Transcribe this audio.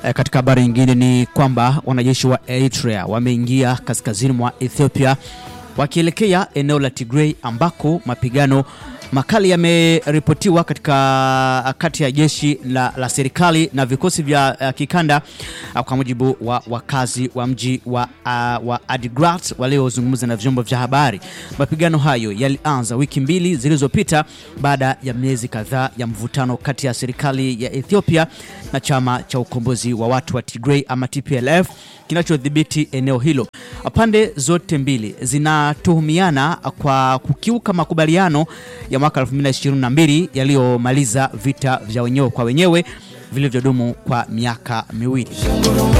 E, katika habari nyingine ni kwamba wanajeshi wa Eritrea wameingia kaskazini mwa Ethiopia wakielekea eneo la Tigray ambako mapigano makali yameripotiwa katika kati ya jeshi la, la serikali na vikosi vya uh, kikanda uh, kwa mujibu wa wakazi wa mji wa, uh, wa Adigrat waliozungumza na vyombo vya habari. Mapigano hayo yalianza wiki mbili zilizopita baada ya miezi kadhaa ya mvutano kati ya serikali ya Ethiopia na chama cha ukombozi wa watu wa Tigray ama TPLF kinachodhibiti eneo hilo. Pande zote mbili zinatuhumiana kwa kukiuka makubaliano ya mwaka 2022 yaliyomaliza vita vya wenyewe kwa wenyewe vilivyodumu kwa miaka miwili.